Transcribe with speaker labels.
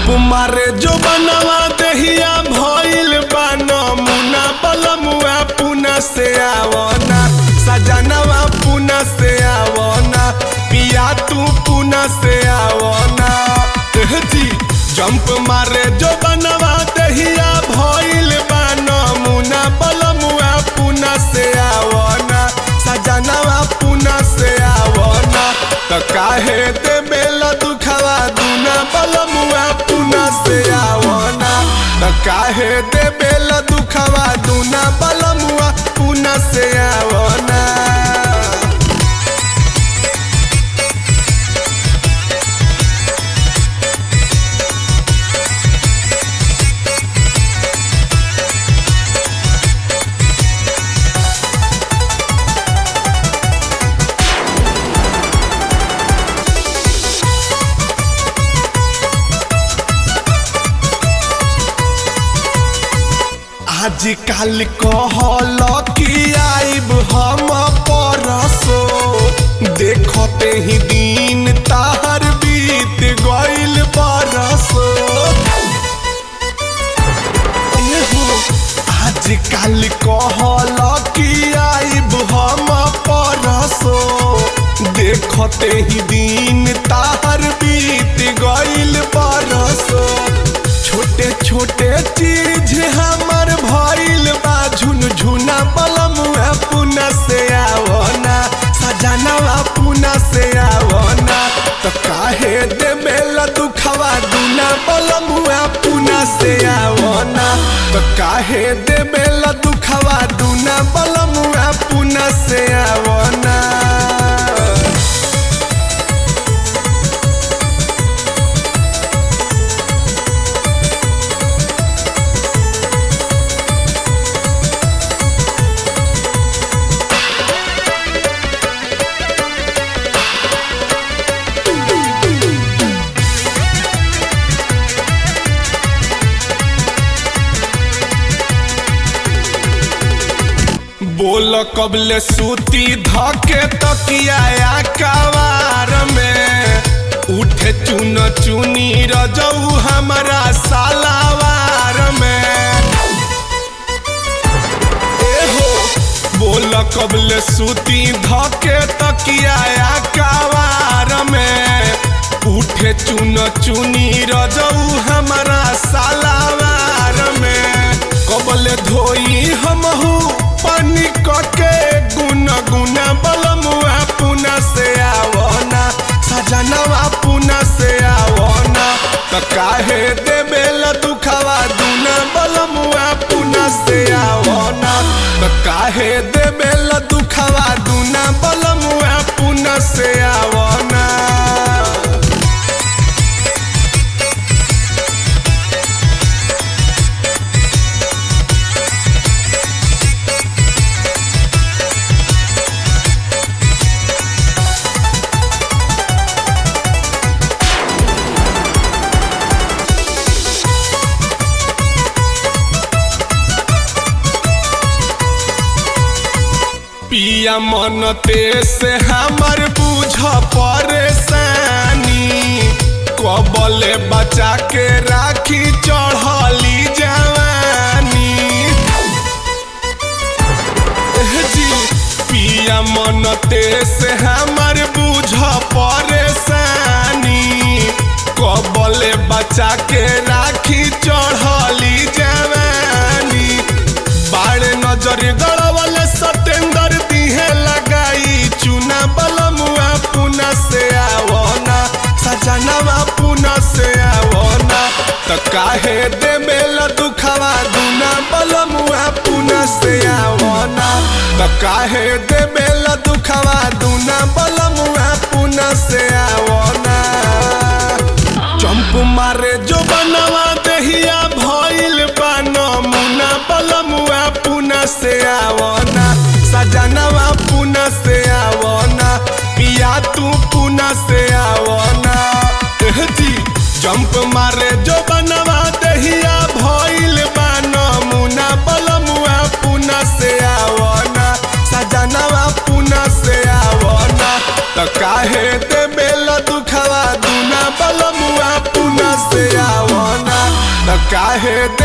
Speaker 1: jump मारे जो बनवा दहिया भइल बा नमुना बलमुआ पुना से आवना सजनवा पुना से आवना पिया तू पुना से आवना एह जी जंप मारे जो बनवा दहिया भइल बा नमुना बलमुआ पुना से आवना सजनवा पुना से आवना त काहे दे बेला दुखवा दुना बलमुआ पुना से आवना त काहे दे बेला दुखवा दुना बलमुआ पुना से आवना आजकल कहल कि आइब हम परसो देखते ही दिन तार बीत गइल बरसो एहो, आजकल कहल कि आइब हम परसो देखते ही दिन तार बीत गइल बरसो छोटे छोटे चीज हमर भइल बा झुनझुना बलमुआ पुना से आवना सजनवा पुना से आवना त काहे दे मेला दुखवा दुना बलमुआ पुना से आवना त काहे दे मेला दुखवा दुना बलमुआ पुना से आवना बोल कबले सूती धके तकिया कवार में उठे चुन चुनी रजऊ हमारा सालावार में एहो बोल कबले सूती धके तकिया कवार में उठे चुन चुनी रजऊ हमारा सालावार में कबले धोई हमहू पानी कके गुन गुना बलमुआ पुना से आवना सजनवा पुना से आवना त काहे दे बेला दुखवा दुना बलमुआ पुना से आवना त काहे दे बेला दुखवा दुना बलमुआ पुना से आवना पिया मन ते से हमर बुझ परेशानी कबले बचा के राखी चढ़ली जवानी एह जी पिया मन ते से हमर बुझ परेशानी कबले बचा के राखी चढ़ली जवानी बाड़े नजर गड़वले सतेंदर दिहे लगाई चुना बलमुआ पुना से आवना सजनवा पुना से आवना त काहे दे मेला दुखवा दुना बलमुआ पुना से आवना त काहे दे मेला दुखवा दुना बलमुआ पुना से आवना चंप मारे जो बनवा दहिया भइल बा नमुना बलमुआ पुना से आवना सजनवा पुना से आवना पिया तू पुना से आवना एह जी जंप मारे जो बनवा दहिया भइल बा नमुना बलमुआ पुना से आवना सजनवा पुना से आवना त काहे दे बेला दुखवा दुना बलमुआ पुना से आवना काहे